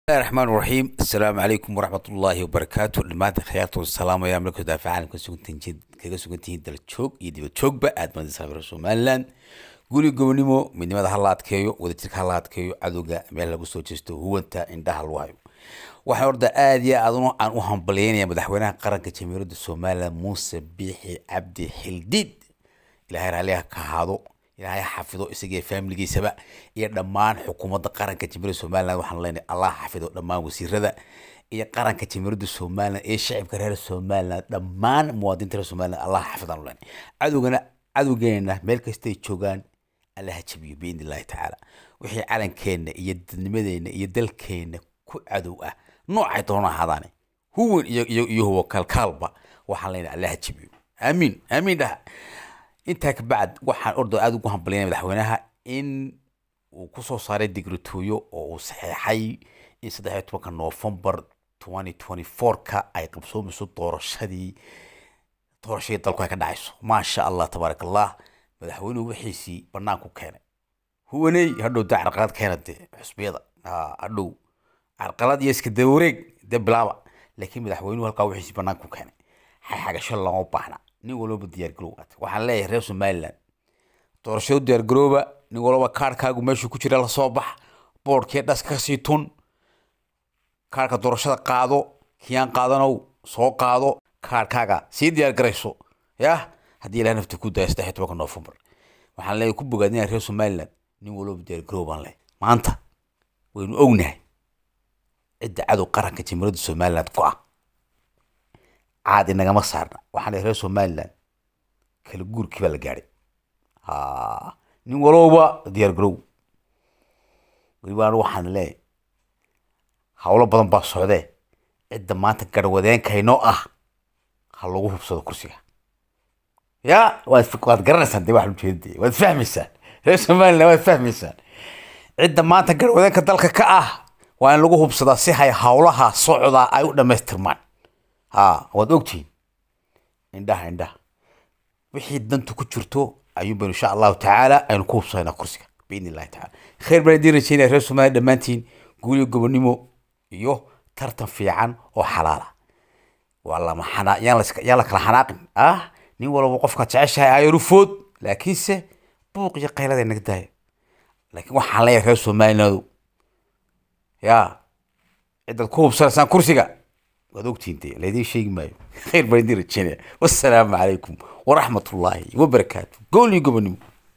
bismillahi raxmaan raxiim assalaamu calaykum waraxmatullaahi wabarakaatu dhammaanta khiyaarta salaamaya markuu daafaca caalamka sugantihiin kaga sugan tihiin daljoog iyo dibad joogba aad baan salaamaya somaliland guri gobonimo midnimada hala adkeeyo wadajirka hala adkeeyo cadowga meel lagu soo jeesto huwanta indhaha lagu hayo waxaan orda aad iyo aad aan u hambalyeynaya madaxweynaha qaranka jamiiradda somaliland muuse biixi cabdi xildiid ilaahay raalliha ka ahaado ilaahay ha xafido isagiiyo faamiligiisaba iyo dhammaan xukuumadda qaranka jamiiradda somaliland waxaan leenahay allah ha xafido dhammaan wasiirada iyo qaranka jamiiradda somaliland iyo shacibka reer somaliland dhammaan muwaadiniinta reer somaliland allah ha xafidaan leenahay cadowgana cadowgeena meel kastay joogaan allah ha jabiyo biidni illahi tacaala wixii calankeenna iyo dadnimadeenna iyo dalkeenna ku cadow ah noocay doona ahaadaane huwan iyo iyo iyo huwa kaalkaalba waxaan leenahay allah ha jabiyo aamiin aamiin dhaha intaa kabacd waxaan ordo aada ugu hambalyanaya madaxweynaha in uu kusoo saaray digritooyo oo uu saxeexay in saddex iyo tobanka noofembar twenty twenty four-ka ay qabsoomayso doorashadii doorashadii dalku ay ka dhacayso maasha allah tabaaraka allah madaxweynuhu wixiisii banaanku keenay huwaney hadhow dee carqalad keena dee xusbiyada hadhow carqalad iyo iska dawareeg dee bilaaba laakiin madaxweynuhu halkaa wixiisii banaanku keenay xagasho lama baahna nin walbaba diyaargarow waxaan leeyahay reer somaliland doorashadu diyaargarooba nin walbaba kaarkaagu meeshuu ku jira lasoo bax boodhkii dhas kasii tun kaarka doorashada qaado kiyaan qaadanow soo qaado kaarkaaga sii diyaargarayso yah haddii ilaah nafta ku daya saddex iyo tobanka noofembar waxaan leeyahay ku bogaadinaya reer somaliland nin walbaba diyaargaroow baan leeyahay maanta waynu ognahay cidda cadow qaranka jamiiradda somaliland ku ah caadi nagama saarna waxaan leeyahay reer somaliland kala guurkii baa la gaadhay ha nin walowba diyaar garow weliba anigu waxaan leeyahay howlo badan baa socdee cidda maanta garwadeenkaynoo ah ha lagu hubsado kursiga ya waad waad garanaysaan dee waxaan ujeedada waad fahmaysaan reer somaliland waad fahmaysaan cidda maanta garwadeenka dalka ka ah waa in lagu hubsadaa si hay howlaha socdaa ay u dhammaystirmaan ha waad ogtihiin indhaha indhaha wixii danta ku jirto ayuun baynu insha allahu tacaala aynu ku hubsanayna kursiga biidni illahi tacaala khayr baan idiin rajeynaya reer somaliya dhammaantiin guuliyo gobonimo iyo tartan fiican oo xalaala waa lama xanaa yaan la yaan la kala xanaaqin ah nin walba qofka jeceshahay ayaru food laakiinse buuq iyo qaylada naga daaya laakiin waxaan leeyahay reer somalilandu yaa cidaad ku hubsanaysaan kursiga waad ogtihiin dee laydin sheegi maayo khayr baan idiin rajeynaya wassalaamu calaykum waraxmat ullaahi wabarakaatu goolniyo gobonimo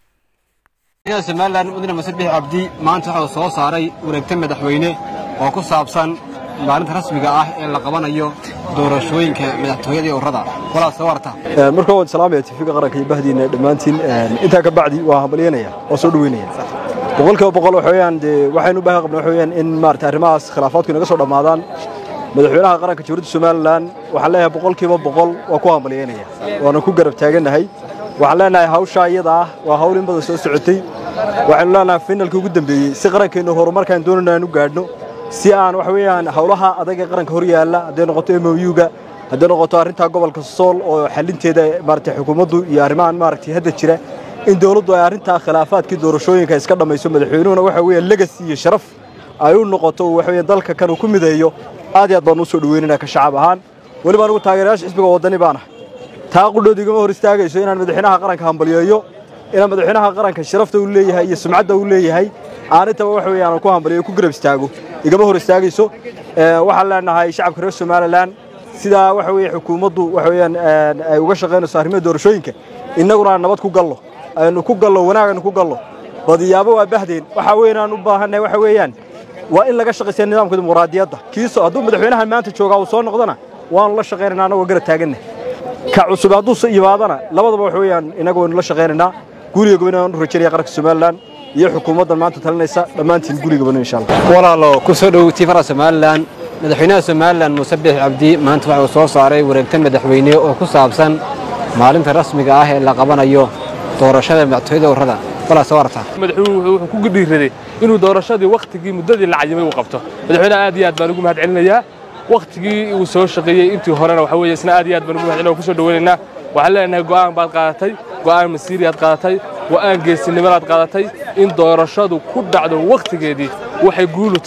somalilan mudane muse bix cabdi maanta waxa uu soo saaray wareegta madaxweyne oo ku saabsan maalinta rasmiga ah ee la qabanayo doorashooyinka madaxtooyada iyo urrada walaal soo warta marka waan salaamaya tifiga qaranka iyo bahdiina dhammaantiin intaa ka bacdi waa hambalyanaya waa soo dhaweynaya boqolkiiba boqol waxa weeyaan dee waxaynu u baahan qabnaa waxa weeyaan in maarata arrimahaas khilaafaadku inaga soo dhammaadaan madaxweynaha qaranka jamhuuriyadda somalilan waxaan leeyahay boqolkiiba boqol waa ku hambalyaynaya waana ku garab taagannahay waxaan leenahay hawshaa iyada ah waa hawl in badan soo socotay waxaynu leenahay finalka ugu dambeeyey si qarankeennu horumarkaan doonayno aan u gaadhno si aan waxa weeyaan hawlaha adag ee qaranka hor yaalla hadday noqoto m o u-ga hadday noqoto arrintaa gobolka sool oo xalinteeda maaragtay xukuumaddu iyo arrimahan maaragtay hadda jira in dawladdu ay arrintaa khilaafaadkii doorashooyinka iska dhammayso madaxweynuhuna waxa weeyaan legacy iyo sharaf ay u noqoto waxa weeyaan dalka kan uu ku mideeyo aad iyo aad baan u soo dhaweynayna ka shacab ahaan weliba anigu taageerayaasha xisbiga waddani baan ahay taa qudhood igama hor istaagayso inaan madaxweynaha qaranka hambalyeeyo inaan madaxweynaha qaranka sharafta uu leeyahay iyo sumcadda uu leeyahay aan intaba waxa weeyaan ku hambalyeeyo ku garab istaago igama hor istaagayso waxaan leenahay shacabka reer somalilan sidaa waxa weeye xukuumaddu waxa weeyaan ay uga shaqaynayso arrimaha doorashooyinka innaguna aan nabad ku gallo aynu ku gallo wanaag aynu ku gallo badiyaabo waa bahdeen waxa weyn aan u baahannahay waxa weeyaan waa in laga shaqaysiya nidaamka dimuqraadiyadda kiiso hadduu madaxweynaha maanta joogaa uu soo noqdona waanu la shaqaynaynaa annagoo garab taaganna ka cusub hadduu yimaadana labadaba wax weeyaan innaga waynu la shaqaynaynaa guuriga goboni aan u rajaynaya qaranka somalilan iyo xukuumaddan maanta talinaysa dhammaantiin guuriga goboni insha allah walaalo ku soo dhow tiifara somalilan madaxweynaha somalilan muuse bix cabdi maanta waxa uu soo saaray wareegta madaxweyne oo ku saabsan maalinta rasmiga ah ee la qabanayo doorashada madaxtooyada urrada walaal soo warta madaxweynuhu wuxuu ku dhiiraday inuu doorashadii wakhtigii muddadii la cayimay uu qabto madaxweynaha aad iyo aad baan ugu mahad celinayaa wakhtigii uu soo shaqeeyey intii horena waxa weeye isna aad iyo aad baan ugu mahad celinayaa ku soo dhaweynaynaa waxaan leenahay go'aan baad qaadatay go'aan masiiriyaad qaadatay go'aan geesinimadaad qaadatay in doorashadu ku dhacdo wakhtigeedii waxay guulu tahay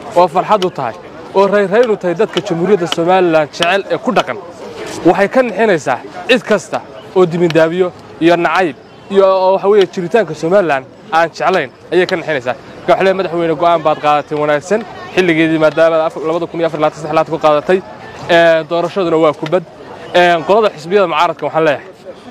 oo farxad u tahay oo rayraynu tahay dadka jamhuuriyadda somalilan jecel ee ku dhaqan waxay ka nixinaysaa cid kasta oo dibindaabiyo iyo nacayb iyo oo waxa weeye jiritaanka somalilan aan jeclayn ayay ka nixinaysaa marka waxaa leeyahay madaxweyne go'aan baad qaadatay wanaagsan xilligeedii maadaama labada kun iyo afar labaatan saddex labaatan ku qaadatay Ee, doorashaduna waa kubad Ee, qolada xisbiyada mucaaradka waxaan leeyahay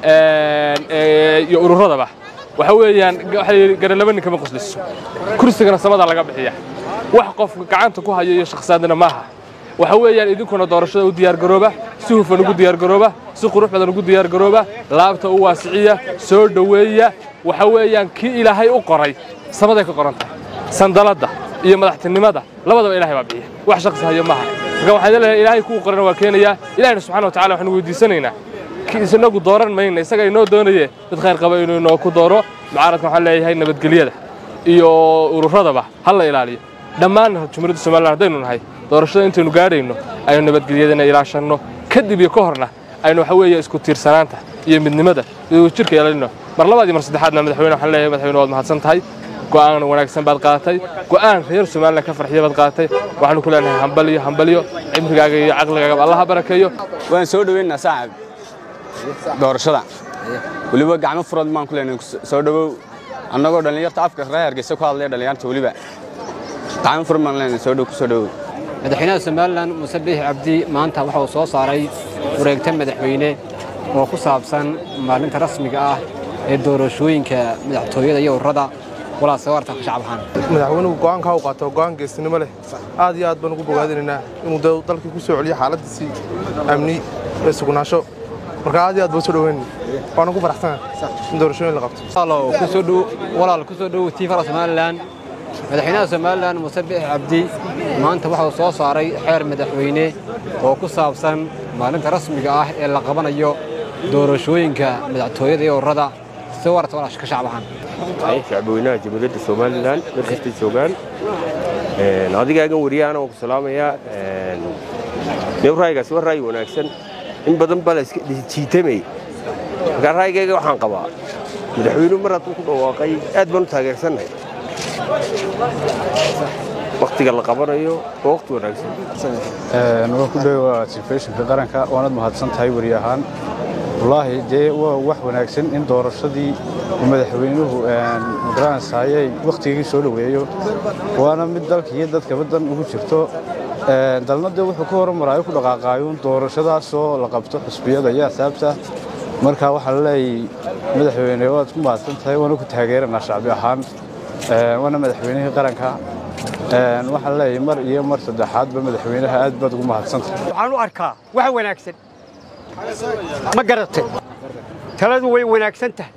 ee, ee, iyo ururadaba waxa weeyaan waxa la yidhi garalaba nin kama qosliso kursigana samada laga bixiya wax qofka gacanta ku hayo iyo shakhsiyaadna maaha waxa weeyaan idinkuna doorashada u diyaargarooba si hufan ugu diyaargarooba si qurux badan ugu diyaargarooba laabta u waasiciya soo dhoweeya waxa weeyaan kii ilaahay u qoray samaday ka qoran tahay sandaladda iyo madaxtinimada labadaba ilaahay baa bixiya wax shakhsi hayo maaha marka waxaan leeyahay ilaahay kuu qorana waa keenayaa ilaahayna subxaana wa tacala waxaanu weydiisanaynaa isinagu dooran mayna isaga inoo doonaye dad khayr qaba inuu inoo ku dooro mucaaradka waxaan leeyahay nabadgelyada iyo ururadaba ha la ilaaliyo dhammaan jumhuuriyadda somalilan haddaynu nahay doorashada intaynu gaadhayno aynu nabadgelyadana ilaashanno kadib iyo ka horna aynu waxa weeye isku tiirsanaanta iyo midnimada iyo wadajirka ilaalino mar labaad iyo mar saddexaadna madaxweyne waxaan leeyahay madaxweyne waad mahadsan tahay go'aan wanaagsan baad qaadatay go'aan reer somalilan ka farxiya baad qaadatay waxaanu ku leenahay hambaliyo hambaliyo cimrigaaga iyo caqligaaga allaha barakeeyo waan soo dhaweynaynaa saaxib doorashada weliba gacmo furan baan ku leenahay soo dhawow annagoo dhallinyarta afka reer hargeysa ku hadlaya dhallinyarta weliba gacmo furan baan leenahay soo dhow ku soo dhawow madaxweynaha somalilan muuse biixi cabdi maanta waxa uu soo saaray wareegta madaxweyne oo ku saabsan maalinta rasmiga ah ee doorashooyinka madaxtooyada iyo ururada walaa sawarta ka shacab ahaan madaxweynuhu go'aankaa u qaato go'aan geestinimo leh aad iyo aad baan ugu bogaadinaynaa inuu da- dalkii ku soo celiyo xaaladiisii amni ee sugnaansho marka aad iyo aad baan soo dhaweyn waana ku faraxsanahay in doorashooyin la qabto walaal ku soo dhow walaal ku soo dhow tiifara somalilan madaxweynaha somalilan muuse biixi cabdi maanta waxa uu soo saaray xeer madaxweyne oo ku saabsan maalinta rasmiga ah ee la qabanayo doorashooyinka madaxtooyada iyo ururada si warta walaa ka shacab ahaan shacbweynaha jamhuuriyadda somalilan meel kastay joogaan Een, adigaagan wariyaana waan ku salaamayaa Een, dee ra'yigaasi waa ra'yi wanaagsan in badan baa la iska jiitamay marka ra'yigayga waxaan qabaa madaxweynuhu mar hadduu ku dhawaaqay aad baan u taageersannahay wakhtiga la qabanayo waa wakhti wanaagsan waa ku dhowaa telefishinka qaranka waanad mahadsan tahay weri ahaan wallaahi dee waa wax wanaagsan in doorashadii uu madaxweynuhu magaranaysaayay wakhtigii soo dhoweeyo waana mid dalka iyo dadkaba dan ugu jirto Een, dalna dee wuxuu ka hormaraayo ku dhaqaaqaayuun doorashadaasoo la qabto xusbiyada iyo axsaabta marka waxaa la leeyahay madaxweyne waad ku mahadsan tahay waana ku taageeranaa shacbi ahaan Een, waana madaxweynihii qaranka Een, waxaan leeyahay mar iyo mar saddexaadba madaxweynaha aad baad ugu mahadsantahay waxaan u arkaa wax wanaagsan ma garatay taladu way wanaagsan tahay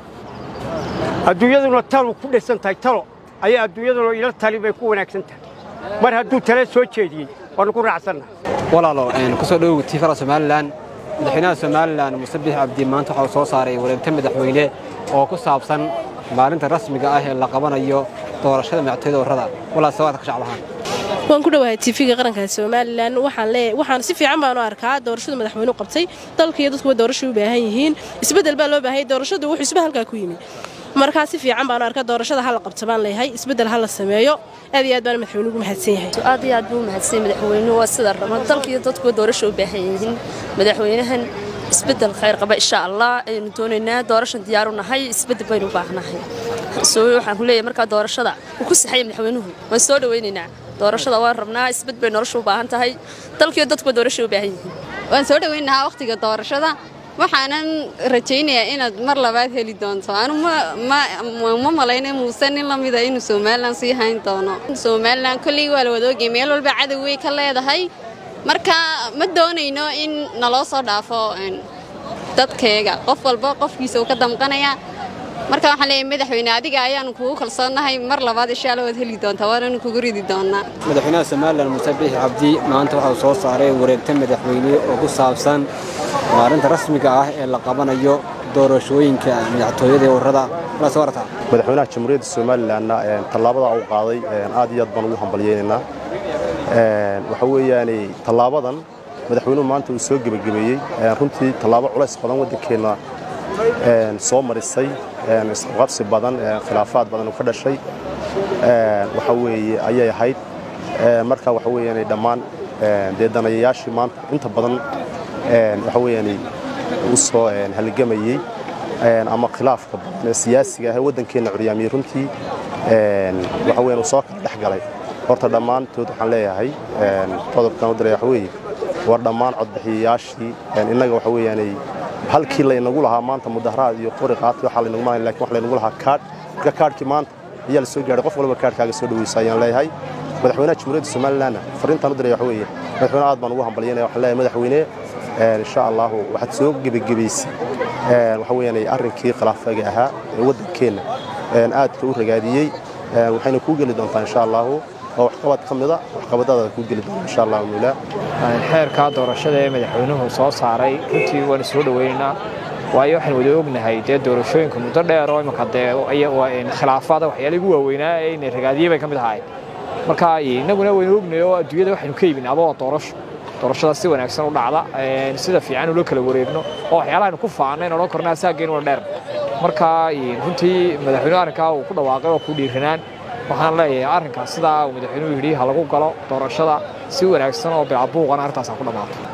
adduunyaduna talu ku dhisan tahay talo ayaa adduunyaduna ila tali bay ku wanaagsan tahay mar hadduu tale soo jeediyey waanu ku raacsannahay walaalo een, ku soo dhow tiifara somalilan madaxweynaha somalilan muuse biixi cabdi maanta waxa uu soo saaray wareegta madaxweyne oo ku saabsan maalinta rasmiga ah ee la qabanayo doorashada madaxtooyada ururada walaa sawarta ka shacab ahaan waan ku dhowahay tv-ga qaranka somalilan waxaan leeyahay waxaan si fiican baan u arkaa doorashada madaxweynuhu qabtay dalka iyo dadkuwa doorasho u baahan yihiin isbeddel baa loo baahanyay doorashadu wuxuu isba halkaa ku yimi markaa si fiican baan u arkaa doorashada ha la qabto baan leeyahay isbeddel ha la sameeyo aad iyo aad baan madaxweynuhu ugu mahadsan yahay aad iyo aad buu mahadsan madaxweynuhu waa sida raba dalka iyo dadkuwa doorasho u baahan yihiin madaxweynahan isbeddel khayr qaba insha allah aynu doonaynaa doorashan diyaar u nahay isbeddel baynu u baahnahay soo waxaan ku leeyahay markaa doorashada uu ku saxaya madaxweynuhu waan soo dhawaynaynaa doorashada waan rabnaa isbed bay nolosha u baahan tahay dalkiiyo dadkuwa doorasho u baahan yihiin waan soo dhawaynahaa wakhtiga doorashada waxaanan rajaynayaa inaad mar labaad heli doonto anu ma malayna muuse nin la mida inuu somalilan sii hayn doono somalilan kolley waa la wadaogay meel walba cadow way ka leedahay marka ma doonayno in naloo soo dhaafo dadkeega qof walba qofkiisa uu ka damqanaya marka waxaan leeyahay madaxweyne adiga ayaanu kugu kalsoonnahay mar labaad insha alla waad heli doontaa waananu kugu ridi doonaa madaxweynaha somalilan muuse biixi cabdi maanta waxa uu soo saaray wareegta madaxweyne oo ku saabsan maalinta rasmiga ah ee la qabanayo doorashooyinka madaxtooyada ee ururada walaa sawarta madaxweynaha jamhuuriyadda somalilanna tallaabada uu qaaday aad iyo aad baan ugu hambalyaynaynaa waxa weeyaane tallaabadan madaxweynuhu maanta uu soo gebagabeeyey runtii tallaabo culays badan waddankeenna soo marisay isqabsi badan khilaafaad badan uu ka dhashay waxa weeye ayay ahayd marka waxa weeyaan dhammaan dee danayayaashii maanta inta badan waxa weeyaan u soo halgamayey ama khilaafka badan ee siyaasiga ah ee waddankeenna curyaamiyey runtii waxa weeyaan uu soo kala dhex galay horta dhammaantood waxaan leeyahay qodobkan u diray waxa weeye war dhammaan codbixiyayaashii innaga waxa weeyaanay halkii laynagu lahaa maanta mudaharaad iyo qori qaati waxaa laynagu maahan lakin wax laynagu lahaa kaadh marka kaadhkii maanta ayaa la soo gaadhay qof walba kaadhkaaga soo dhaweysa ayaan leeyahay madaxweynaha jamhuuriyadda somalilandna fariintaan u diray waxa weeye madaxweyne aad baan ugu hambalyanaya waxaan leeyahay madaxweyne insha allahu waxaad soo gebagebaysay waxa weeyaan arrinkii khilaafaga ahaa ee waddankeenna aadka u ragaadiyey waxayna kuu geli doontaa insha allahu waa waxqabad ka mida waxqabadaada kuu geli doonta insha allahu mawlaa xeerka doorashada ee madaxweynuhu soo saaray runtii waana soo dhoweynaynaa waayo waxaan wada ognahay dee doorashooyinka muddo dheer oo imika dee khilaafada waxyaala igu waaweynaa ee inay ragaadiyey bay ka mid ahayd marka innaguna waynu ognahay oo adduunyada waxaynu ka iibin aboo doorasho doorashada si wanaagsan u dhacda sida fiican ula kala wareegno oo waxyaalaha aynu ku faanay in odhan karno asaageen una dheer marka runtii madaxweynuhu arrinkaa uu ku dhawaaqay oo ku dhiiranaan waxaan leeyahay arrinkaas sidaa uu madaxweynuhu yidhi ha lagu galo doorashada si wanaagsan oo bilcabuuqana arrintaas ha ku dhammaato